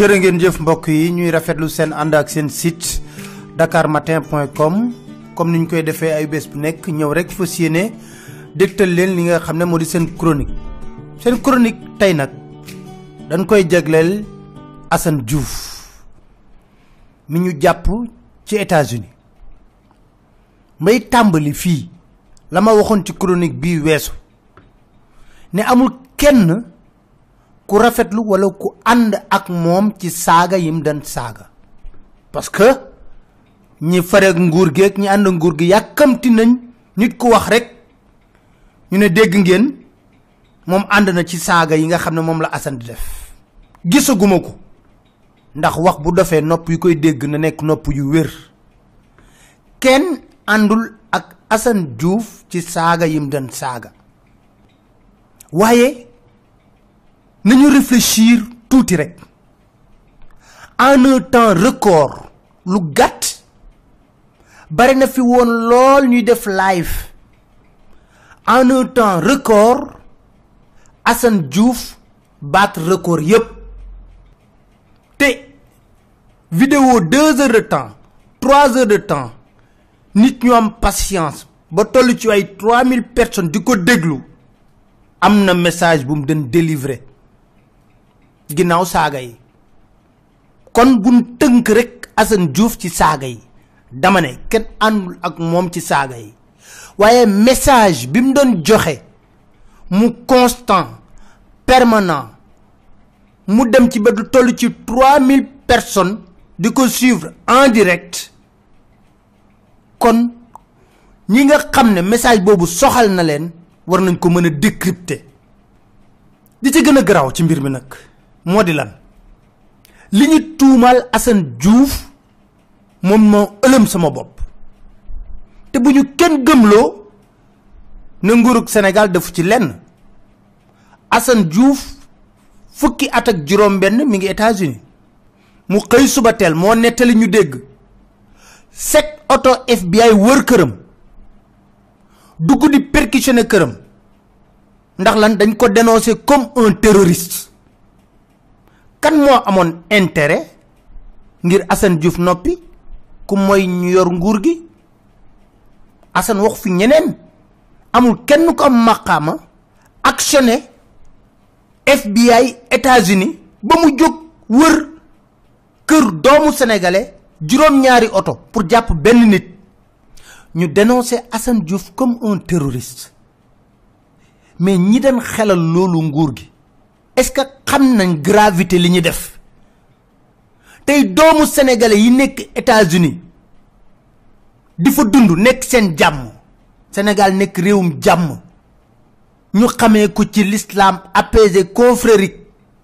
jërë ngeen jëf mbokk yi ñuy rafetlu seen ànd ak seen site dakarmatin.com comme niñ koy defee ay bés bu nekk ñëw rek fas yéene dégtal leen li nga xam ne moo di seen chronique seen chronique tey nag dañ koy jagleel Assane Diouf mi ñu jàpp ci États-Unis may tàmbali fii la ma waxoon ci chronique bii weesu ne amul kenn ku rafetlu wala ku ànd ak moom ci saaga yim dan saaga parce que ñi fareeg nguur gi ak ñi ànd nguur gi yàkkamti nañ nit ku wax rek ñu ne dégg ngeen moom ànd na ci saaga yi nga xam ne moom la Assane di def gisaguma ko ndax wax bu dofee nopp yu koy dégg na nekk nopp yu wér kenn àndul ak Assane Diouf ci saaga yim dan saaga waaye nañu réfléchir tuuti rek en un temps record lu gàtt bari na fi woon lool ñuy def live en un temps record Assane Diouf baat record yépp te vidéo deux heures de temps trois heures de temps nit ñu am patience ba toll ci ay trois mille personnes di ko déglu am na message bu mu den délivrer ginnaaw saaga yi kon buñ tënk rek Assane Diouf ci saaga yi dama ne kenn àndul ak moom ci saaga yi waaye message bi mu doon joxe mu constant permanent mu dem ci ba du toll ci trois mille personnes di ko suivre en direct kon ñi nga xam ne message boobu soxal na leen war nañ ko mën a décrypter di ci gën a garaaw ci mbir mi nag moo di lan li ñu tuumaal Assane Diouf moom moo ëlëm sama bopp te bu ñu kenn gëmloo na nguurug Sénégal defu ci lenn Assane Diouf fukki at ak juróom-benn mi ngi États-Unis mu xëy suba teel moo nettali ñu dégg set oto FBI wër këram dugg di perquisitionner këram ndax lan dañ ko dénoncer comme un terroriste kan moo amoon intérêt ngir Assane Diouf noppi ku mooy ñu yor nguur gi Assane wax fi ñeneen amul kenn ko am maqaama actionné FBI États-Unis ba mu jóg wër kër doomu sénégalais juróom-ñaari oto pour jàpp benn nit ñu dénoncé Assane Diouf comme un terroriste mais ñi den xelal loolu nguur gi est-ce que xam nañ gravité li ñu def tey doomu sénégalais yi nekk États-Unis di fa dund nekk seen jàmm Sénégal nekk réewum jàmm ñu xamee ko ci l'islam apaisé confrérique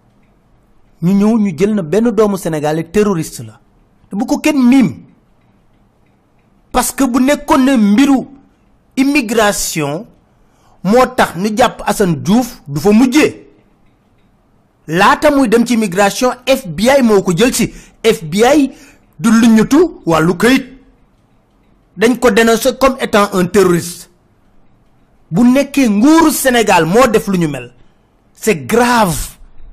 ñu ñëw ñu jël na benn doomu sénégalais terroriste la te bu ko kenn miim parce que bu nekkoon ne mbiru immigration moo tax ñu jàpp Assane Diouf du fa mujjee laata muy dem ci immigration FBI moo ko jël ci FBI du luññatu wàllu këyit dañ ko dénoncé comme étant un terroriste bu nekkee nguuru Sénégal moo def lu ñu mel c'est grave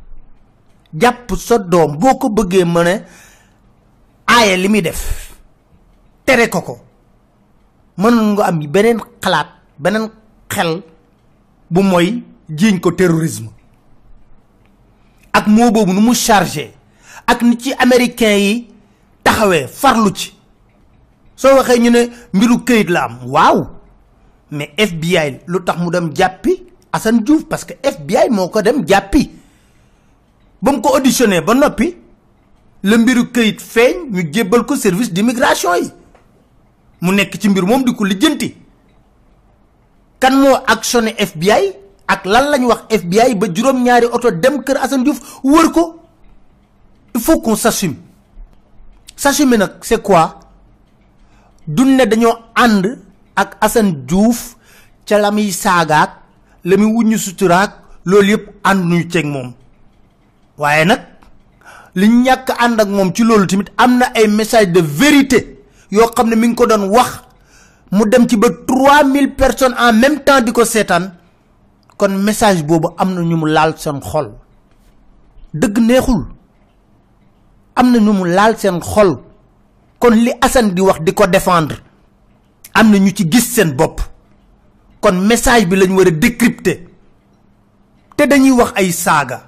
jàpp sa doom boo ko bëggee mën a aaye li muy def tere ko ko mënoon nga am beneen xalaat beneen xel bu mooy jiiñ ko terrorisme ak moo boobu nu mu chargé ak ni ci américain yi taxawee farlu ci soo waxee ñu ne mbiru këyit la am waaw mais FBI lu tax mu dem jàppi Assane Diouf parce que FBI moo ko dem jàppi ba mu ko auditionné ba noppi la mbiru këyit feeñ ñu jébbal ko service d'immigration yi mu nekk ci mbir moom di ko lijjanti kan moo actionné FBI ak lan lañ wax FBI ba juróom-ñaari oto dem kër Assane Diouf wër ko il faut qu'on s'assume s'assumer nag c'est quoi dun ne dañoo ànd ak Assane Diouf ca la muy saagaak la muy wuññu suturaak loolu yëpp ànduñu ceeg moom waaye nag li ñàkk ànd ak moom ci loolu tamit am na ay message de vérité yoo xam ne mi ngi ko doon wax mu dem ci ba trois mille personnes en même temps di ko seetaan kon message boobu am na ñu mu laal seen xol dëgg neexul am na ñu mu laal seen xol kon li Assane di wax di ko défendre am na ñu ci gis seen bopp kon message bi lañ war a décrypter te dañuy wax ay saaga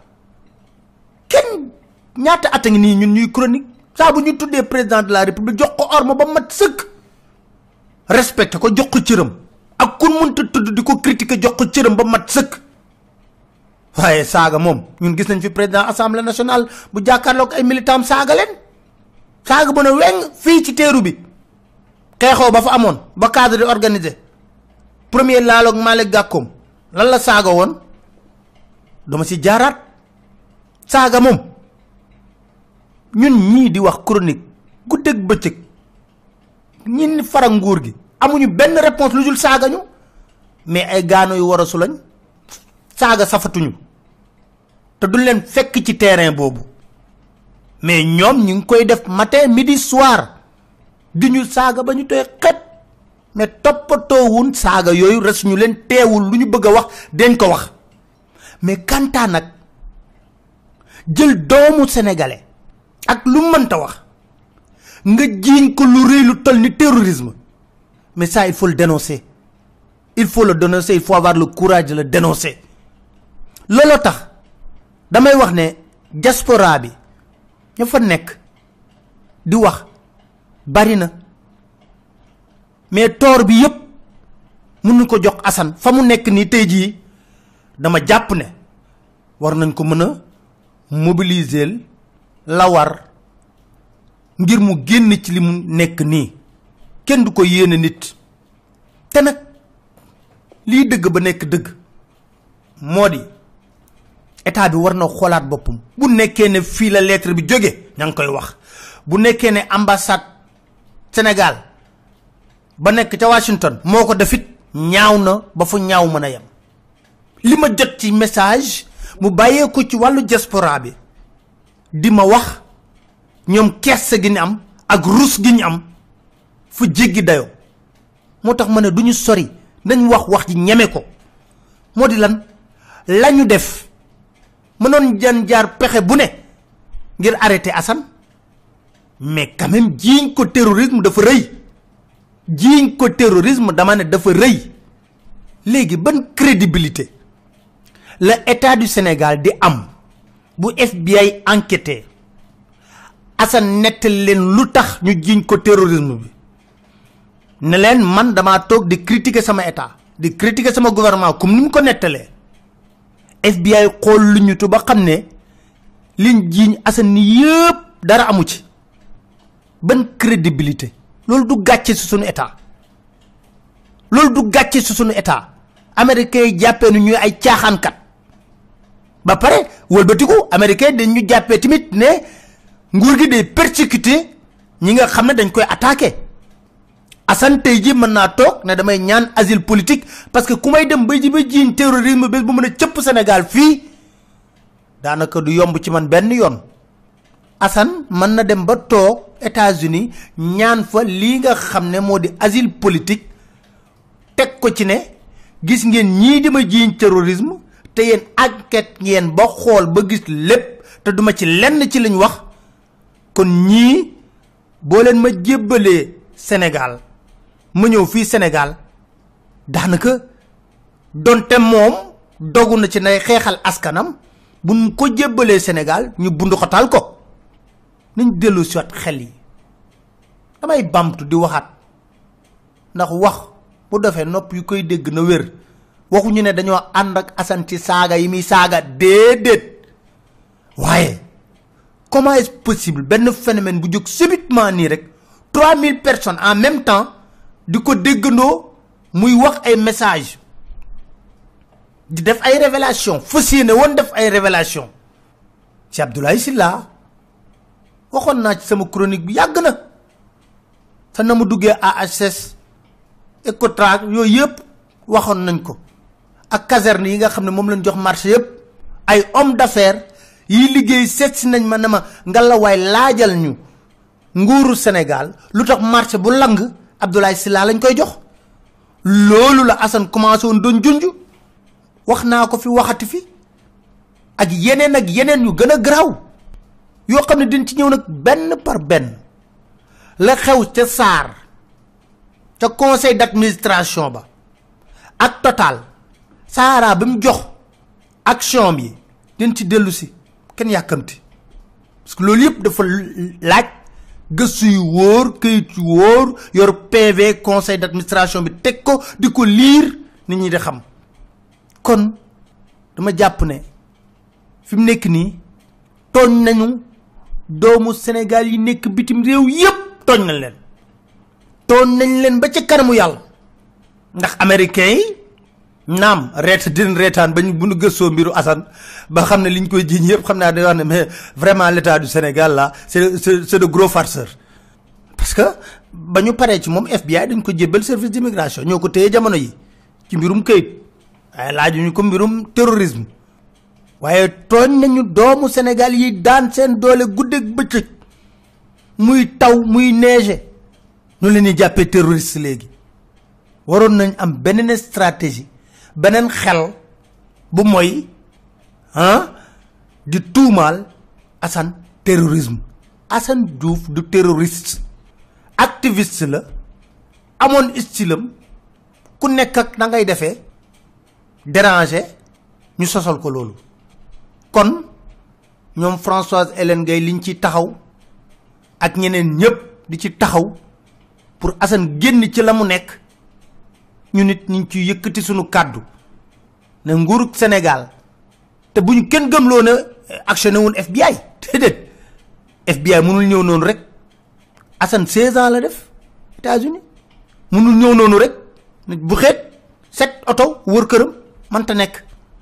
kenn ñaata at a ngi nii ñun ñuy chronique saa bu ñu tuddee président de la république jox ko orma ba mat sëkk respecté ko jox ko cëram ak kun mënta tudd di ko critiquer jox ko cëram ba mat sëkk waaye saaga moom ñun gis nañ fi président assemblée nationale bu jàkkaarloog ay militant saaga leen saaga bu ne weng fii ci teeru bi xeexoo ba fa amoon ba cadre di organisé premier laaloog Malick Gakoom lan la saaga woon dama si jaaraat saaga moom ñun ñii di wax chronique guddeeg bëccëg ñi fara nguur gi amuñu benn réponse lu dul saaga ñu mais ay gaano yu war a su lañ saaga safatuñu te duñ leen fekk ci terrain boobu mais ñoom ñu ngi koy def matin midi soir di ñu saaga ba ñu tooy xet mais toppatoowun saaga yooyu res ñu leen teewul lu ñu bëgg a wax dañ ko wax mais kantaa nag jël doomu sénégalais ak lu mënta wax nga jiiñ ko lu rëy lu toll ni terrorisme mais ça il faut le dénoncer il faut le dénoncer il faut avoir le courage de le dénoncer looloo tax damay wax ne diaspora bi ña fa nekk di wax bari na mais toor bi yëpp mënuñ ko jox Assane fa mu nekk nii tey jii dama jàpp ne war nañ ko mën a mobiliser la war ngir mu génn ci li mu nekk nii kenn du ko yéene nit te nag lii dëgg ba nekk dëgg moo di état bi war na xoolaat boppam bu nekkee ne fii la lettre bi jóge ña ngi koy wax bu nekkee ne ambassade Sénégal ba nekk ca Washington moo ko defit ñaaw na ba fu ñaaw mën a yem li ma jot ci message mu bàyyee ko ci wàllu diaspora bi di ma wax ñoom kersa gi ñu am ak rus gi ñu am fu jéggi dayoo moo tax ma ne du ñu sori nañ wax wax ji ñeme ko moo di lan la ñu def mënoon jan jaar pexe bu ne ngir arrêter Assane mais quand même jiiñ ko terrorisme dafa rëy jiiñ ko terrorisme dama ne dafa rëy léegi ban crédibilité la état du Sénégal di am bu FBI enquêté Assane nettali leen lu tax ñu jiiñ ko terrorisme bi ne leen man damaa toog di critiquer sama état di critiquer sama gouvernement comme ni mu ko nettalee FBI xool lu ñu tu ba xam ne liñ jiiñ Assane ni yëpp dara amu ci ban crédibilité loolu du gàcce si suñu état loolu du gàcce si suñu état américains yi jàppee nu ñuy ay caaxaankat ba pare wëlbatiku américain dañ ñu jàppee tamit ne nguur gi day persécuté ñi nga xam ne dañ koy attaqué Assane tey ji mën naa toog ne damay ñaan asile politique parce que ku may dem bay ji ba jiiñ terrorisme bés bu mën a cëpp Sénégal fii daanaka du yomb ci man benn yoon Assane mën na dem ba toog États-Unis ñaan fa lii nga xam ne moo di asile politique teg ko ci ne gis ngeen ñii di ma jiiñ terrorisme te yéen enquête ngeen ba xool ba gis lépp te duma ci lenn ci lañ wax kon ñii boo leen ma jébbalee Sénégal ma ñëw fii Sénégal daanaka donte moom dogu na ci nay xeexal askanam buñ ko jébbalee Sénégal ñu bunduxatal ko nañ dellu siwaat xel yi damay bamtu di waxaat ndax wax bu defee nopp yu koy dégg na wér waxuñu ne dañoo ànd ak Assane ci saaga yi muy saaga déedéet waaye comment est-ce possible benn phénomène bu jóg subitement nii rek 3000 personnes en même temps di ko déggandoo muy wax ay message di def ay révélation fas yéene woon def ay révélation ci Abdoulaye Sylla waxoon naa ci sama chronique bi yàgg na te na mu duggee AHS Ecotra yooyu yëpp waxoon nañ ko ak caserne yi nga xam ne moom lañ jox marché yëpp ay homme d'affaires yi liggéey seet si nañ ma ne ma ngalawaay laajal ñu nguuru Sénégal lu tax marché bu lang Abdoulaye Sylla lañ koy jox loolu la Assane commencé woon doon junj wax naa ko fi waxati fi ak yeneen ak yeneen yu gën a garaaw yoo xam ne din ci ñëw nag benn par benn la xew ca SAR ca conseil d'administration ba ak total Sahara bi mu jox action bi din ci dellu si kenn yàkkamti parce que loolu yëpp dafa laaj gëstu yu wóor këyit yu wóor yor PV conseil d'administration bi teg ko di ko liir nit ñi di xam kon dama jàpp ne fi mu nekk nii tooñ nañu doomu Sénégal yi nekk bitim réew yépp tooñ nañ leen tooñ nañ leen ba ca kanamu yàlla ndax américains yi naam reet din reetaan bañ bu nu gëstoo mbiru Assane ba xam ne liñ koy jiiñ yëpp xam naa day wax ne mais vraiment l'état du Sénégal là c'est c'est de gros farceurs parce que ba ñu paree ci moom FBI dañ ko jébbal service d'immigration ñoo ko téye jamono yi ci mbirum këyit waaye laajuñu ko mbirum terrorisme waaye tooñ nañu doomu Sénégal yi daan seen doole guddeeg bëccëg muy taw muy neige ñu leen di jàppee terroriste léegi waroon nañ am beneen stratégie beneen xel bu mooy ah di tuumaal Assane terrorisme Assane Diouf du terroriste activiste la amoon stylam ku nekk ak na ngay defee déranger ñu sosal ko loolu kon ñoom Françoise Hélène Gaye liñ ci taxaw ak ñeneen ñëpp di ci taxaw pour Assane génn ci la mu nekk ñu nit ñu ngi ciy yëkkati sunu kàddu ne nguurug Sénégal te bu ñu kenn gëmloo ne actionné wul FBI déedéet FBI mënul ñëw noonu rek Assane 16 ans la def États-Unis mënul ñëw noonu rek bu xeet set oto wër këram mënta nekk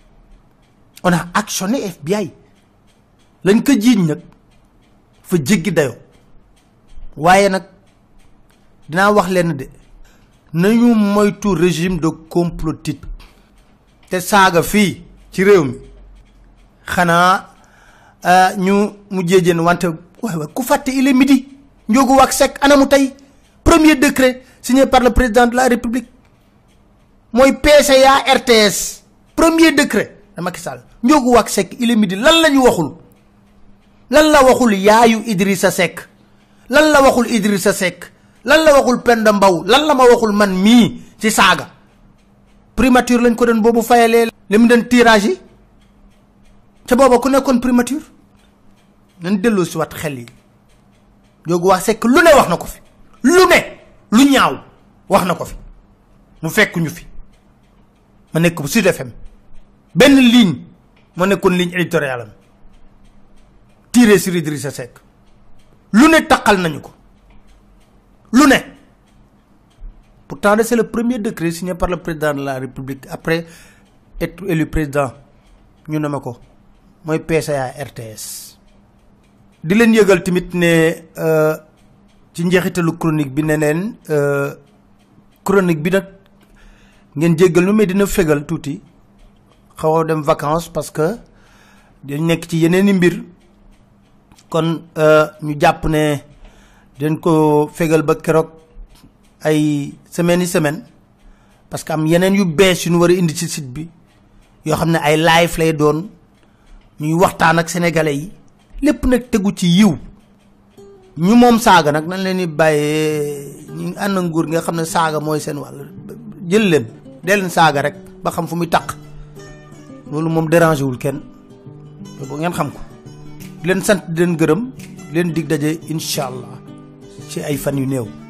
on a actionné FBI lañ ko jiiñ nag fa jéggi dayoo waaye nag dinaa wax leen de nañu moytu régime de complotique te saaga fii ci réew mi xanaa ñu mu jéejeen wante waay waay ku fàtte il est midi njóogu wax sec anamu tey premier décret signé par le président de la république mooy PCA RTS premier décret de Macky Sall njóogu wax sec il est midi lan la ñu waxul lan la waxul yaayu Idrissa Seck lan la waxul Idrissa Seck lan la waxul Penda Mbaw lan la ma waxul man mii ci saaga primature lañ ko doon boobu fayalee li mu doon tirage yi ca booba ku nekkoon primature nañ delloo si wat xel yi Ndiogou Wax Seck lu ne wax na ko fi lu ne lu ñaaw wax na ko fi mu fekk ñu fi ma nekk bu Sud FM benn ligne ma nekkoon ligne éditoriale am tiré sur Idrissa Seck lu ne taqal nañu ko lu ne pourtant c'est le premier décret signé par le président de la République après être élu président ñu ne ma ko mooy PCA RTS di leen yëgal tamit ne ci njeexitalu chronique bi ne neen chronique bi nag ngeen jéggal ñu mais dina fegal tuuti xaw a dem vacances parce que dañ nekk ci yeneen i mbir kon ñu jàpp ne dañ ko fegal ba keroog ay semaines yi semaine parce que am yeneen yu bees yu ñu war a indi ci site bi yoo xam ne ay live lay doon ñuy waxtaan ak sénégalais yi lépp nag tegu ci yiw ñu moom saaga nag nañ leen di bàyyee ñu ànd nguur nga xam ne saaga mooy seen wàll jël leen dee leen saaga rek ba xam fu muy taq loolu moom dérangé wul kenn boo ngeen xam ko di leen sant di leen gërëm di leen dig daje incha allah ci ay fan yu néew